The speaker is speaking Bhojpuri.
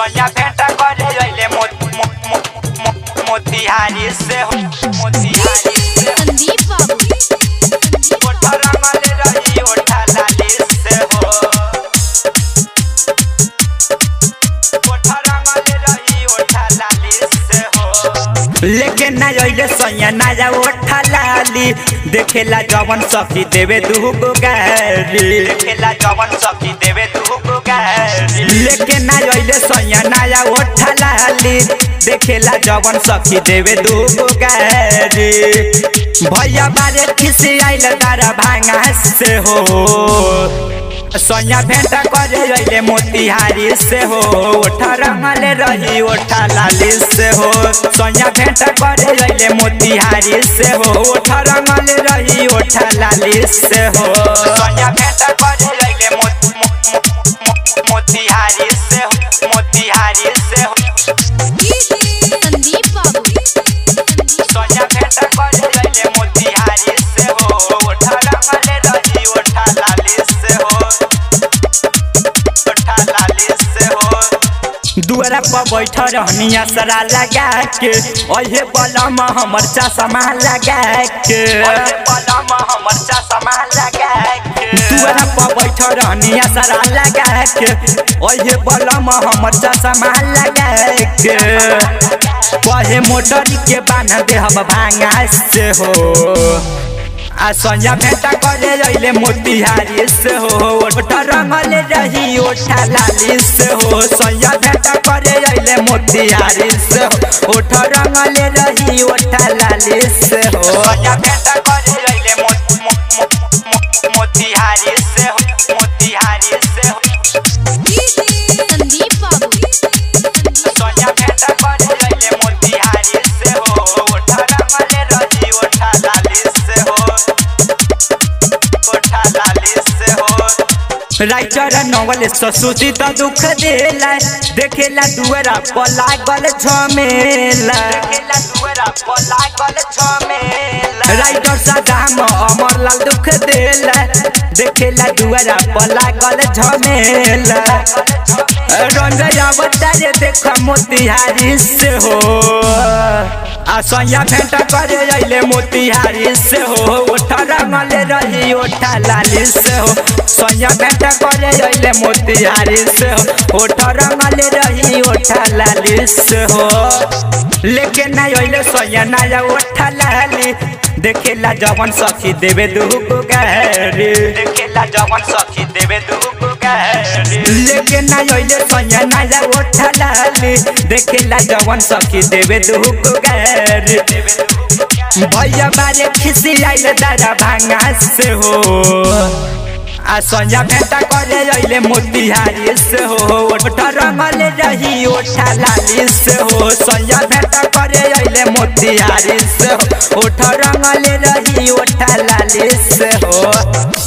सैया भेंट करे अइले मो- मो- मो- मो- मोतिहारी से हो मोतिहारी से हो। संदीप बाबू ओठा रंगल रही ओठा लाली से हो ओठा रंगल रही ओठा लाली से हो लेके ना अइले सैया ना जा ओठा लाली देखेला जवन सखी देवे दुगो गारी देखेला जवन सखी देवे दुगो गारी लेके ना अइले सैया ना जा ओठा लाली देखेला जवन सखी देवे दुगो गारी भैया बारे खिसी आइल तारा भांगा से हो सैया भेंट करे अइले मोतिहारी से हो ओठा रंगल रही ओठा लाली से हो सैया भेंट करे अइले मोतिहारी से हो ओठा रंगल रही ओठा लाली से हो सैया भेंट करे अइले मो- मो- मो- मो- मोतिहारी से हो मोतिहारी से हो संदीप बाबू सैया भेंट करे अइले मोतिहारी से हो ओठा रंगल रही ओठा लाली से हो ओठा लाली से हो दुआरा पर बैठ रहनी असरा लगा के ओहे बलम हमर चश्मा लगा के बलम हमर चश्मा लगा के दुआरा पर बैठ रहनी असरा लगा के ओहे बलम हमर चश्मा लगा के कहे मोटर के बांध दे हम भांगा से हो आ संया भेंटा करे अइले मोतिहारी से हो ओठा रंगल रही ओठा लाली से हो संया भेंटा करे अइले मोतिहारी से हो ओठा रंगल रही ओठा लाली से हो संया भेंटा करे अइले मो- मो- मो- मो- मोतिहारी से हो मोतिहारी से हो संदीप बाबू सोनिया भेंट करे अइले मोतिहारी से हो ओठा रंगल रही ओठा लाली से हो ओठा लाली से हो राइटर नवल ससुजी त दुख देला देखेला दुअरा पर लागल झमेला देखेला दुअरा पर लागल झमेला राइटर सदाम अमरलाल दुख देला देखेला दुअरा पर लागल झमेला रंजया बतारे देख मोतिहारी से हो आ सैया भेंट करे अइले मोतिहारी से हो ओठा रंगल रही ओठा लाली से हो सैया भेंट करे अइले मोतिहारी से हो ओठा रंगल रही ओठा लाली से हो लेके ना अइले सैया ना ओठा लाली देखेला जवन सखी देवे दुगो गारी देखेला जवन सखी देवे दुगो गारी लेके ना अइले सैया ना ओठा लाली देखेला जवन सखी देवे दुगो गारी भैया बारे खिसी आइल दादा भांगा से हो आ संया भेंटा करे अइले मोतिहारी से हो ओठा रंगल रही ओठा लाली से हो संया भेंटा करे अइले मोतिहारी से हो ओठा रंगल रही ओठा लाली से हो